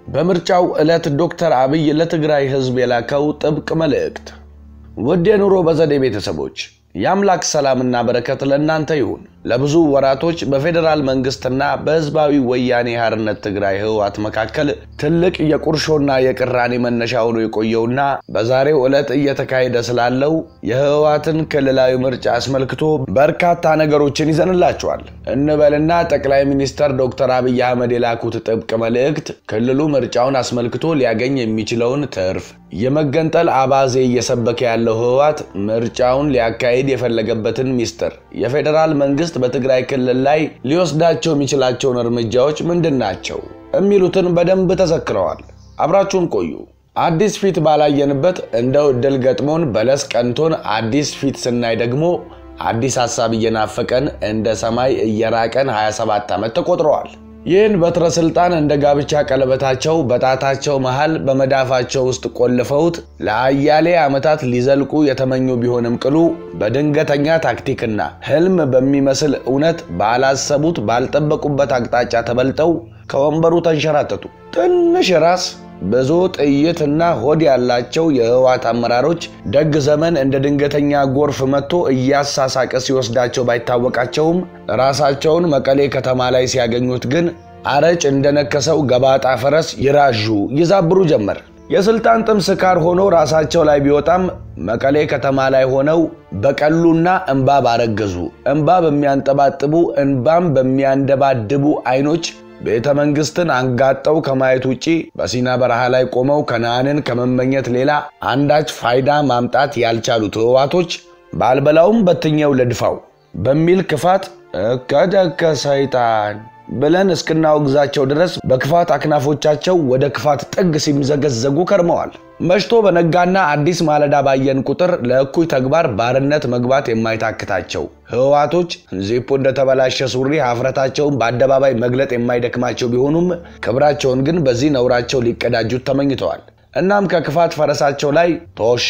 በምርጫው ዕለት ዶክተር አብይ ለትግራይ ሕዝብ የላከው ጥብቅ መልእክት። ውድ የኑሮ በዘዴ ቤተሰቦች የአምላክ ሰላምና በረከት ለእናንተ ይሁን። ለብዙ ወራቶች በፌዴራል መንግስትና በህዝባዊ ወያኔ ሓርነት ትግራይ ህወሓት መካከል ትልቅ የቁርሾና የቅራኔ መነሻ ሆኖ የቆየውና በዛሬው ዕለት እየተካሄደ ስላለው የህወሓትን ክልላዊ ምርጫ አስመልክቶ በርካታ ነገሮችን ይዘንላቸዋል እንበልና ጠቅላይ ሚኒስትር ዶክተር አብይ አህመድ የላኩት ጥብቅ መልእክት ክልሉ ምርጫውን አስመልክቶ ሊያገኝ የሚችለውን ትርፍ፣ የመገንጠል አባዜ እየሰበከ ያለው ህወሓት ምርጫውን ሊያካሂድ የፈለገበትን ሚስጥር፣ የፌዴራል መንግስት በትግራይ ክልል ላይ ሊወስዳቸው የሚችላቸውን እርምጃዎች ምንድን ናቸው የሚሉትን በደንብ ተዘክረዋል። አብራችሁን ቆዩ። አዲስ ፊት ባላየንበት እንደው እድል ገጥሞን በለስ ቀንቶን አዲስ ፊት ስናይ ደግሞ አዲስ ሀሳብ እየናፈቀን እንደ ሰማይ እየራቀን 27 ዓመት ተቆጥረዋል። ይህን በትረ ስልጣን እንደ ጋብቻ ቀለበታቸው በጣታቸው መሃል በመዳፋቸው ውስጥ ቆልፈውት ለአያሌ ዓመታት ሊዘልቁ የተመኙ ቢሆንም ቅሉ በድንገተኛ ታክቲክና ህልም በሚመስል እውነት ባላሰቡት ባልጠበቁበት አቅጣጫ ተበልጠው ከወንበሩ ተንሸራተቱ። ትንሽ ራስ ብዙ ጥይትና ሆድ ያላቸው የህወሓት አመራሮች ደግ ዘመን እንደ ድንገተኛ ጎርፍ መጥቶ እያሳሳቀ ሲወስዳቸው ባይታወቃቸውም ራሳቸውን መቀሌ ከተማ ላይ ሲያገኙት ግን አረጭ እንደነከሰው ገባጣ ፈረስ ይራዡ ይዛብሩ ጀመር። የስልጣን ጥም ስካር ሆኖ ራሳቸው ላይ ቢወጣም መቀሌ ከተማ ላይ ሆነው በቀሉና እንባ ባረገዙ እንባ በሚያንጠባጥቡ እንባም በሚያንደባድቡ አይኖች ቤተ መንግስትን አንጋጠው ከማየት ውጪ በሲና በረሃ ላይ ቆመው ከነአንን ከመመኘት ሌላ አንዳች ፋይዳ ማምጣት ያልቻሉት ህወሓቶች ባልበላውም በትኛው ለድፋው በሚል ክፋት እከደከ ሰይጣን ብለን እስክናወግዛቸው ድረስ በክፋት አክናፎቻቸው ወደ ክፋት ጥግ ሲምዘገዘጉ ከርመዋል። መሽቶ በነጋና አዲስ ማለዳ ባየን ቁጥር ለእኩይ ተግባር ባርነት መግባት የማይታክታቸው ህወሓቶች ዚፑ እንደተበላሸ ሱሪ ሀፍረታቸውን በአደባባይ መግለጥ የማይደክማቸው ቢሆኑም ክብራቸውን ግን በዚህ ነውራቸው ሊቀዳጁት ተመኝተዋል። እናም ከክፋት ፈረሳቸው ላይ ቶሽ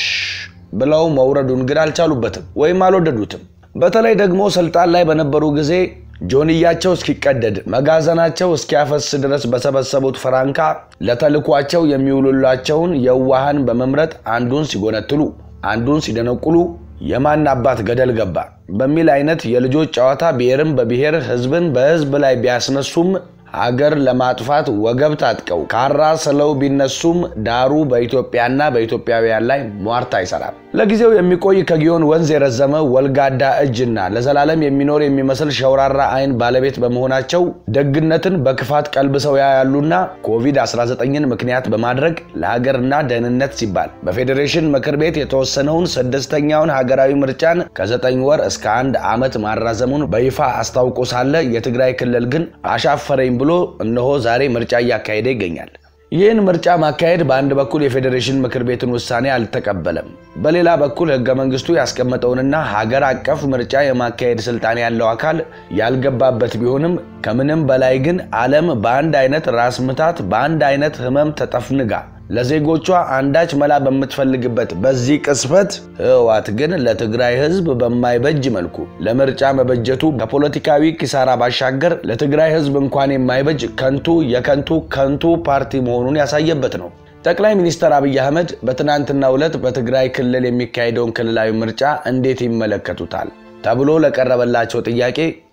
ብለው መውረዱን ግን አልቻሉበትም ወይም አልወደዱትም። በተለይ ደግሞ ስልጣን ላይ በነበሩ ጊዜ ጆንያቸው እስኪቀደድ መጋዘናቸው እስኪያፈስ ድረስ በሰበሰቡት ፍራንካ ለተልኳቸው የሚውሉላቸውን የዋሃን በመምረጥ አንዱን ሲጎነትሉ አንዱን ሲደነቁሉ የማን አባት ገደል ገባ በሚል አይነት የልጆች ጨዋታ ብሔርን በብሔር ህዝብን በህዝብ ላይ ቢያስነሱም ሀገር ለማጥፋት ወገብ ታጥቀው ካራ ስለው ቢነሱም ዳሩ በኢትዮጵያና በኢትዮጵያውያን ላይ ሟርት አይሰራም። ለጊዜው የሚቆይ ከጊዮን ወንዝ የረዘመ ወልጋዳ እጅና ለዘላለም የሚኖር የሚመስል ሸውራራ አይን ባለቤት በመሆናቸው ደግነትን በክፋት ቀልብሰው ያያሉና ኮቪድ-19ን ምክንያት በማድረግ ለሀገርና ደህንነት ሲባል በፌዴሬሽን ምክር ቤት የተወሰነውን ስድስተኛውን ሀገራዊ ምርጫን ከዘጠኝ ወር እስከ አንድ ዓመት ማራዘሙን በይፋ አስታውቆ ሳለ የትግራይ ክልል ግን አሻፈረኝ ብሎ እነሆ ዛሬ ምርጫ እያካሄደ ይገኛል። ይህን ምርጫ ማካሄድ በአንድ በኩል የፌዴሬሽን ምክር ቤትን ውሳኔ አልተቀበለም፣ በሌላ በኩል ህገ መንግስቱ ያስቀመጠውንና ሀገር አቀፍ ምርጫ የማካሄድ ስልጣን ያለው አካል ያልገባበት ቢሆንም ከምንም በላይ ግን ዓለም በአንድ አይነት ራስ ምታት በአንድ አይነት ህመም ተጠፍንጋ ለዜጎቿ አንዳች መላ በምትፈልግበት በዚህ ቅስፈት ህወሓት ግን ለትግራይ ህዝብ በማይበጅ መልኩ ለምርጫ መበጀቱ ከፖለቲካዊ ኪሳራ ባሻገር ለትግራይ ህዝብ እንኳን የማይበጅ ከንቱ የከንቱ ከንቱ ፓርቲ መሆኑን ያሳየበት ነው። ጠቅላይ ሚኒስትር አብይ አህመድ በትናንትናው ዕለት በትግራይ ክልል የሚካሄደውን ክልላዊ ምርጫ እንዴት ይመለከቱታል ተብሎ ለቀረበላቸው ጥያቄ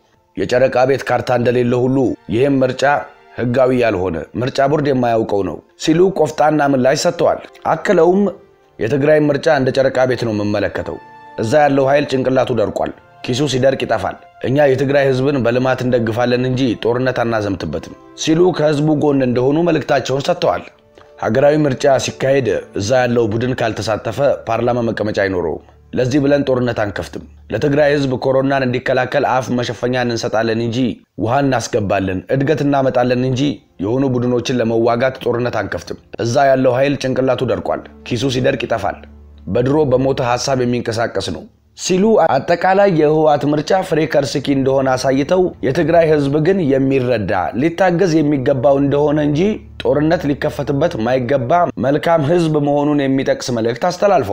የጨረቃ ቤት ካርታ እንደሌለ ሁሉ ይህም ምርጫ ህጋዊ ያልሆነ ምርጫ ቦርድ የማያውቀው ነው ሲሉ ቆፍጣና ምላሽ ሰጥተዋል። አክለውም የትግራይ ምርጫ እንደ ጨረቃ ቤት ነው የምመለከተው። እዛ ያለው ኃይል ጭንቅላቱ ደርቋል፣ ኪሱ ሲደርቅ ይጠፋል። እኛ የትግራይ ህዝብን በልማት እንደግፋለን እንጂ ጦርነት አናዘምትበትም ሲሉ ከህዝቡ ጎን እንደሆኑ መልእክታቸውን ሰጥተዋል። ሀገራዊ ምርጫ ሲካሄድ እዛ ያለው ቡድን ካልተሳተፈ ፓርላማ መቀመጫ አይኖረውም። ለዚህ ብለን ጦርነት አንከፍትም። ለትግራይ ህዝብ ኮሮናን እንዲከላከል አፍ መሸፈኛ እንሰጣለን እንጂ ውሃ እናስገባለን፣ እድገት እናመጣለን እንጂ የሆኑ ቡድኖችን ለመዋጋት ጦርነት አንከፍትም። እዛ ያለው ኃይል ጭንቅላቱ ደርቋል፣ ኪሱ ሲደርቅ ይጠፋል፣ በድሮ በሞተ ሀሳብ የሚንቀሳቀስ ነው ሲሉ አጠቃላይ የህወሓት ምርጫ ፍሬ ከርስኪ እንደሆነ አሳይተው የትግራይ ህዝብ ግን የሚረዳ ሊታገዝ የሚገባው እንደሆነ እንጂ ጦርነት ሊከፈትበት ማይገባ መልካም ህዝብ መሆኑን የሚጠቅስ መልእክት አስተላልፈዋል።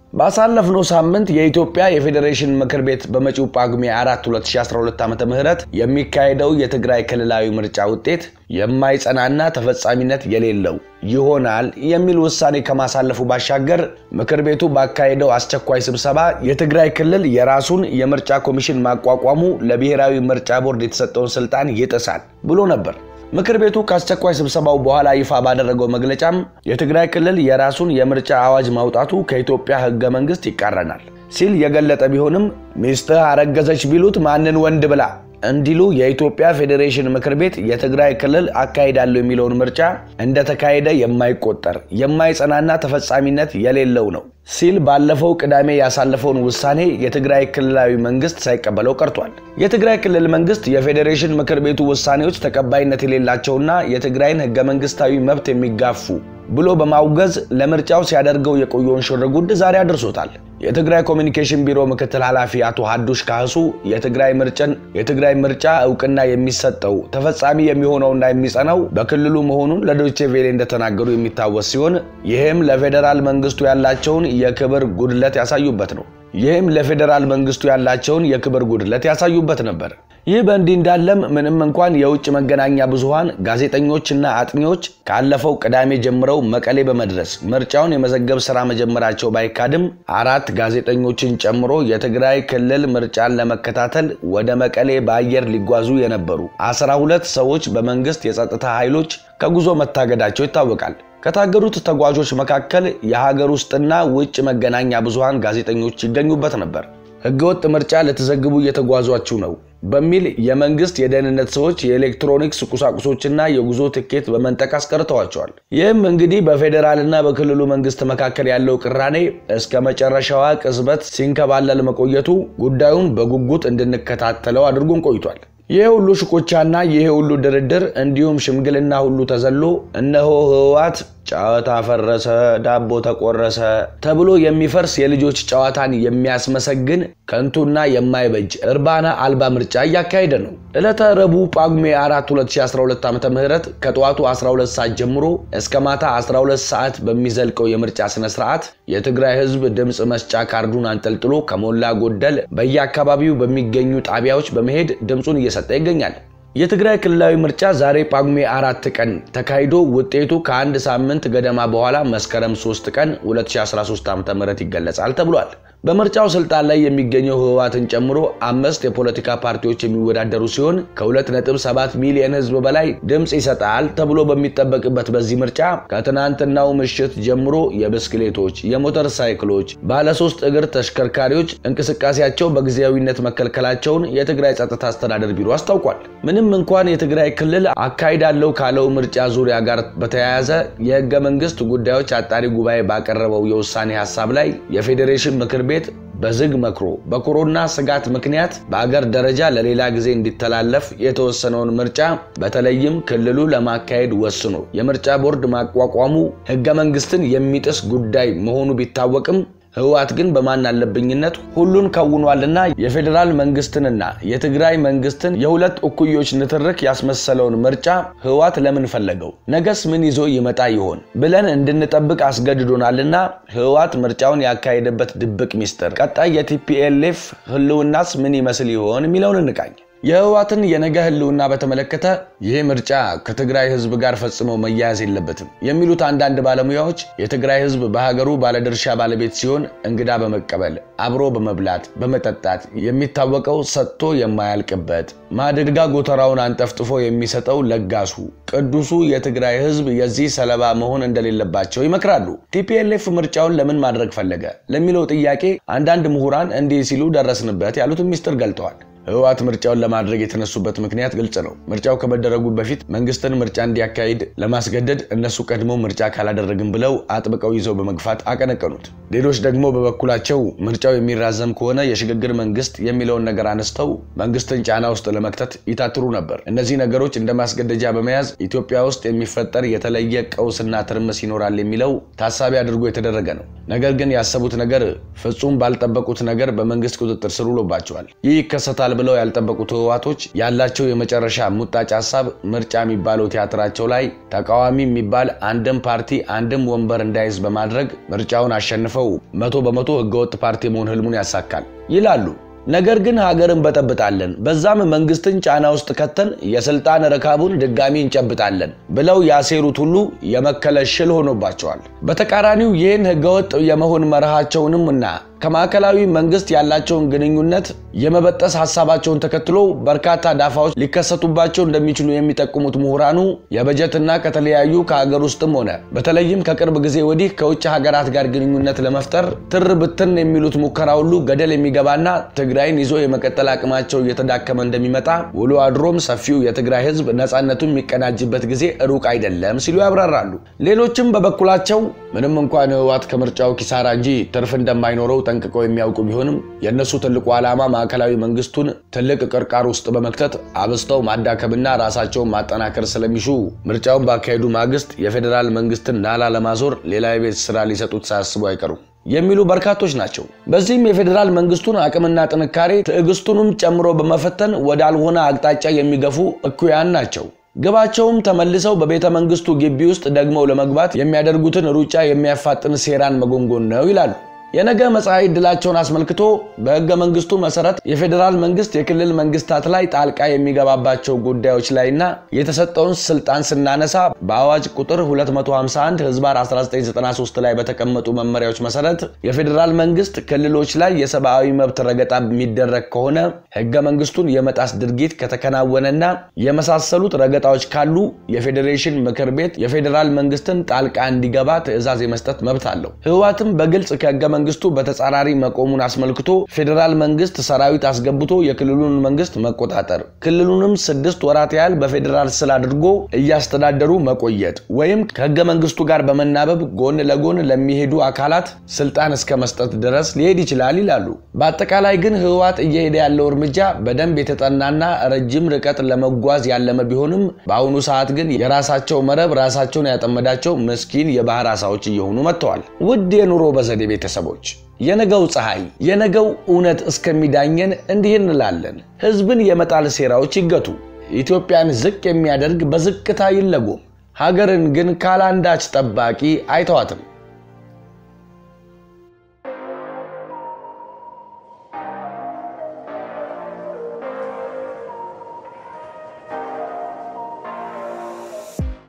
ባሳለፍነው ሳምንት የኢትዮጵያ የፌዴሬሽን ምክር ቤት በመጪው ጳጉሜ 4 2012 ዓ ም የሚካሄደው የትግራይ ክልላዊ ምርጫ ውጤት የማይጸናና ተፈጻሚነት የሌለው ይሆናል የሚል ውሳኔ ከማሳለፉ ባሻገር ምክር ቤቱ ባካሄደው አስቸኳይ ስብሰባ የትግራይ ክልል የራሱን የምርጫ ኮሚሽን ማቋቋሙ ለብሔራዊ ምርጫ ቦርድ የተሰጠውን ስልጣን ይጥሳል ብሎ ነበር። ምክር ቤቱ ከአስቸኳይ ስብሰባው በኋላ ይፋ ባደረገው መግለጫም የትግራይ ክልል የራሱን የምርጫ አዋጅ ማውጣቱ ከኢትዮጵያ ሕገ መንግስት ይቃረናል ሲል የገለጠ ቢሆንም ሚስትህ አረገዘች ቢሉት ማንን ወንድ ብላ እንዲሉ የኢትዮጵያ ፌዴሬሽን ምክር ቤት የትግራይ ክልል አካሂዳለሁ የሚለውን ምርጫ እንደተካሄደ የማይቆጠር የማይጸናና ተፈጻሚነት የሌለው ነው ሲል ባለፈው ቅዳሜ ያሳለፈውን ውሳኔ የትግራይ ክልላዊ መንግስት ሳይቀበለው ቀርቷል። የትግራይ ክልል መንግስት የፌዴሬሽን ምክር ቤቱ ውሳኔዎች ተቀባይነት የሌላቸውና የትግራይን ህገ መንግስታዊ መብት የሚጋፉ ብሎ በማውገዝ ለምርጫው ሲያደርገው የቆየውን ሽርጉድ ዛሬ አድርሶታል። የትግራይ ኮሚኒኬሽን ቢሮ ምክትል ኃላፊ አቶ ሀዱሽ ካህሱ የትግራይ ምርጭን የትግራይ ምርጫ እውቅና የሚሰጠው ተፈጻሚ የሚሆነውና የሚጸናው በክልሉ መሆኑን ለዶይቼ ቬሌ እንደተናገሩ የሚታወስ ሲሆን ይህም ለፌዴራል መንግስቱ ያላቸውን የክብር ጉድለት ያሳዩበት ነው። ይህም ለፌዴራል መንግስቱ ያላቸውን የክብር ጉድለት ያሳዩበት ነበር። ይህ በእንዲህ እንዳለም ምንም እንኳን የውጭ መገናኛ ብዙሃን ጋዜጠኞችና አጥኚዎች ካለፈው ቅዳሜ ጀምረው መቀሌ በመድረስ ምርጫውን የመዘገብ ስራ መጀመራቸው ባይካድም አራት ጋዜጠኞችን ጨምሮ የትግራይ ክልል ምርጫን ለመከታተል ወደ መቀሌ በአየር ሊጓዙ የነበሩ አስራ ሁለት ሰዎች በመንግስት የጸጥታ ኃይሎች ከጉዞ መታገዳቸው ይታወቃል። ከታገዱት ተጓዦች መካከል የሀገር ውስጥና ውጭ መገናኛ ብዙሃን ጋዜጠኞች ይገኙበት ነበር። ህገወጥ ምርጫ ልትዘግቡ እየተጓዟችሁ ነው በሚል የመንግስት የደህንነት ሰዎች የኤሌክትሮኒክስ ቁሳቁሶችና የጉዞ ትኬት በመንጠቅ አስቀርተዋቸዋል። ይህም እንግዲህ በፌዴራልና በክልሉ መንግስት መካከል ያለው ቅራኔ እስከ መጨረሻዋ ቅጽበት ሲንከባለል መቆየቱ ጉዳዩን በጉጉት እንድንከታተለው አድርጎን ቆይቷል። ይሄ ሁሉ ሽኩቻና ይሄ ሁሉ ድርድር እንዲሁም ሽምግልና ሁሉ ተዘሎ እነሆ ህወሓት ጨዋታ ፈረሰ፣ ዳቦ ተቆረሰ ተብሎ የሚፈርስ የልጆች ጨዋታን የሚያስመሰግን ከንቱና የማይበጅ እርባና አልባ ምርጫ እያካሄደ ነው። ዕለተ ረቡዕ ጳጉሜ 4 2012 ዓ ም ከጠዋቱ 12 ሰዓት ጀምሮ እስከ ማታ 12 ሰዓት በሚዘልቀው የምርጫ ስነ ስርዓት የትግራይ ህዝብ ድምፅ መስጫ ካርዱን አንጠልጥሎ ከሞላ ጎደል በየአካባቢው በሚገኙ ጣቢያዎች በመሄድ ድምፁን እየሰጠ ይገኛል። የትግራይ ክልላዊ ምርጫ ዛሬ ጳጉሜ አራት ቀን ተካሂዶ ውጤቱ ከአንድ ሳምንት ገደማ በኋላ መስከረም 3 ቀን 2013 ዓ.ም ይገለጻል ተብሏል። በምርጫው ስልጣን ላይ የሚገኘው ህወሓትን ጨምሮ አምስት የፖለቲካ ፓርቲዎች የሚወዳደሩ ሲሆን ከ2.7 ሚሊዮን ህዝብ በላይ ድምፅ ይሰጣል ተብሎ በሚጠበቅበት በዚህ ምርጫ ከትናንትናው ምሽት ጀምሮ የብስክሌቶች፣ የሞተር ሳይክሎች፣ ባለሶስት እግር ተሽከርካሪዎች እንቅስቃሴያቸው በጊዜያዊነት መከልከላቸውን የትግራይ ጸጥታ አስተዳደር ቢሮ አስታውቋል። ምንም እንኳን የትግራይ ክልል አካሂዳለሁ ካለው ምርጫ ዙሪያ ጋር በተያያዘ የህገ መንግስት ጉዳዮች አጣሪ ጉባኤ ባቀረበው የውሳኔ ሀሳብ ላይ የፌዴሬሽን ምክር ቤት በዝግ መክሮ በኮሮና ስጋት ምክንያት በአገር ደረጃ ለሌላ ጊዜ እንዲተላለፍ የተወሰነውን ምርጫ በተለይም ክልሉ ለማካሄድ ወስኖ የምርጫ ቦርድ ማቋቋሙ ህገ መንግስትን የሚጥስ ጉዳይ መሆኑ ቢታወቅም ህወሓት ግን በማን አለብኝነት ሁሉን ከውኗልና የፌዴራል መንግስትንና የትግራይ መንግስትን የሁለት እኩዮች ንትርክ ያስመሰለውን ምርጫ ህወሓት ለምን ፈለገው? ነገስ ምን ይዞ ይመጣ ይሆን ብለን እንድንጠብቅ አስገድዶናልና ህወሓት ምርጫውን ያካሄደበት ድብቅ ሚስጥር፣ ቀጣይ የቲፒኤልኤፍ ህልውናስ ምን ይመስል ይሆን የሚለውን እንቃኝ። የህወሓትን የነገ ህልውና በተመለከተ ይህ ምርጫ ከትግራይ ህዝብ ጋር ፈጽሞ መያያዝ የለበትም የሚሉት አንዳንድ ባለሙያዎች የትግራይ ህዝብ በሀገሩ ባለድርሻ ባለቤት ሲሆን እንግዳ በመቀበል አብሮ በመብላት በመጠጣት የሚታወቀው ሰጥቶ የማያልቅበት ማድጋ ጎተራውን አንጠፍጥፎ የሚሰጠው ለጋሱ ቅዱሱ የትግራይ ህዝብ የዚህ ሰለባ መሆን እንደሌለባቸው ይመክራሉ። ቲፒኤልኤፍ ምርጫውን ለምን ማድረግ ፈለገ ለሚለው ጥያቄ አንዳንድ ምሁራን እንዲህ ሲሉ ደረስንበት ያሉትን ሚስጥር ገልጠዋል። ህወሓት ምርጫውን ለማድረግ የተነሱበት ምክንያት ግልጽ ነው። ምርጫው ከመደረጉ በፊት መንግስትን ምርጫ እንዲያካሂድ ለማስገደድ እነሱ ቀድሞ ምርጫ ካላደረግም ብለው አጥብቀው ይዘው በመግፋት አቀነቀኑት። ሌሎች ደግሞ በበኩላቸው ምርጫው የሚራዘም ከሆነ የሽግግር መንግስት የሚለውን ነገር አነስተው መንግስትን ጫና ውስጥ ለመክተት ይታትሩ ነበር። እነዚህ ነገሮች እንደ ማስገደጃ በመያዝ ኢትዮጵያ ውስጥ የሚፈጠር የተለየ ቀውስና ትርምስ ይኖራል የሚለው ታሳቢ አድርጎ የተደረገ ነው። ነገር ግን ያሰቡት ነገር ፍጹም ባልጠበቁት ነገር በመንግስት ቁጥጥር ስር ውሎባቸዋል። ይህ ይከሰታል ብለው ያልጠበቁት ህወሓቶች ያላቸው የመጨረሻ ሙጣጭ ሀሳብ ምርጫ የሚባለው ቲያትራቸው ላይ ተቃዋሚ የሚባል አንድም ፓርቲ አንድም ወንበር እንዳይዝ በማድረግ ምርጫውን አሸንፈው መቶ በመቶ ህገወጥ ፓርቲ መሆን ህልሙን ያሳካል ይላሉ። ነገር ግን ሀገር እንበጠብጣለን፣ በዛም መንግስትን ጫና ውስጥ ከተን የስልጣን ረካቡን ድጋሚ እንጨብጣለን ብለው ያሴሩት ሁሉ የመከለ ሽል ሆኖባቸዋል። በተቃራኒው ይህን ህገወጥ የመሆን መርሃቸውንም እና ከማዕከላዊ መንግስት ያላቸውን ግንኙነት የመበጠስ ሀሳባቸውን ተከትሎ በርካታ ዳፋዎች ሊከሰቱባቸው እንደሚችሉ የሚጠቁሙት ምሁራኑ የበጀትና ከተለያዩ ከሀገር ውስጥም ሆነ በተለይም ከቅርብ ጊዜ ወዲህ ከውጭ ሀገራት ጋር ግንኙነት ለመፍጠር ትር ብትን የሚሉት ሙከራ ሁሉ ገደል የሚገባና ትግራይን ይዞ የመቀጠል አቅማቸው እየተዳከመ እንደሚመጣ ውሎ አድሮም ሰፊው የትግራይ ህዝብ ነፃነቱን የሚቀናጅበት ጊዜ ሩቅ አይደለም ሲሉ ያብራራሉ። ሌሎችም በበኩላቸው ምንም እንኳን ህወሓት ከምርጫው ኪሳራ እንጂ ትርፍ እንደማይኖረው ጠንቅቀው የሚያውቁ ቢሆንም የእነሱ ትልቁ ዓላማ ማዕከላዊ መንግስቱን ትልቅ ቅርቃር ውስጥ በመክተት አብስተው ማዳከምና ራሳቸውን ማጠናከር ስለሚሹ ምርጫውን ባካሄዱ ማግስት የፌዴራል መንግስትን ናላ ለማዞር ሌላ የቤት ስራ ሊሰጡት ሳያስቡ አይቀሩም የሚሉ በርካቶች ናቸው። በዚህም የፌዴራል መንግስቱን አቅምና ጥንካሬ ትዕግስቱንም ጨምሮ በመፈተን ወዳልሆነ አቅጣጫ የሚገፉ እኩያን ናቸው። ግባቸውም ተመልሰው በቤተ መንግስቱ ግቢ ውስጥ ደግመው ለመግባት የሚያደርጉትን ሩጫ የሚያፋጥን ሴራን መጎንጎን ነው ይላሉ። የነገ መጻኢ ዕድላቸውን አስመልክቶ በህገ መንግስቱ መሰረት የፌዴራል መንግስት የክልል መንግስታት ላይ ጣልቃ የሚገባባቸው ጉዳዮች ላይና የተሰጠውን ስልጣን ስናነሳ በአዋጅ ቁጥር 251 ህዝባር 1993 ላይ በተቀመጡ መመሪያዎች መሰረት የፌዴራል መንግስት ክልሎች ላይ የሰብአዊ መብት ረገጣ የሚደረግ ከሆነ ህገ መንግስቱን የመጣስ ድርጊት ከተከናወነና የመሳሰሉት ረገጣዎች ካሉ የፌዴሬሽን ምክር ቤት የፌዴራል መንግስትን ጣልቃ እንዲገባ ትዕዛዝ የመስጠት መብት አለው። ህወሓትም በግልጽ ከህገ መንግስቱ በተጻራሪ መቆሙን አስመልክቶ ፌዴራል መንግስት ሰራዊት አስገብቶ የክልሉን መንግስት መቆጣጠር፣ ክልሉንም ስድስት ወራት ያህል በፌዴራል ስር አድርጎ እያስተዳደሩ መቆየት ወይም ከህገ መንግስቱ ጋር በመናበብ ጎን ለጎን ለሚሄዱ አካላት ስልጣን እስከ መስጠት ድረስ ሊሄድ ይችላል ይላሉ። በአጠቃላይ ግን ህወሓት እየሄደ ያለው እርምጃ በደንብ የተጠናና ረጅም ርቀት ለመጓዝ ያለመ ቢሆንም በአሁኑ ሰዓት ግን የራሳቸው መረብ ራሳቸውን ያጠመዳቸው ምስኪን የባህር አሳዎች እየሆኑ መጥተዋል። ውድ የኑሮ በዘዴ ቤተሰቦች የነገው ፀሐይ የነገው እውነት እስከሚዳኘን እንዲህ እንላለን። ህዝብን የመጣል ሴራዎች ይገቱ። ኢትዮጵያን ዝቅ የሚያደርግ በዝቅታ ይለጎም። ሀገርን ግን ካላንዳች ጠባቂ አይተዋትም።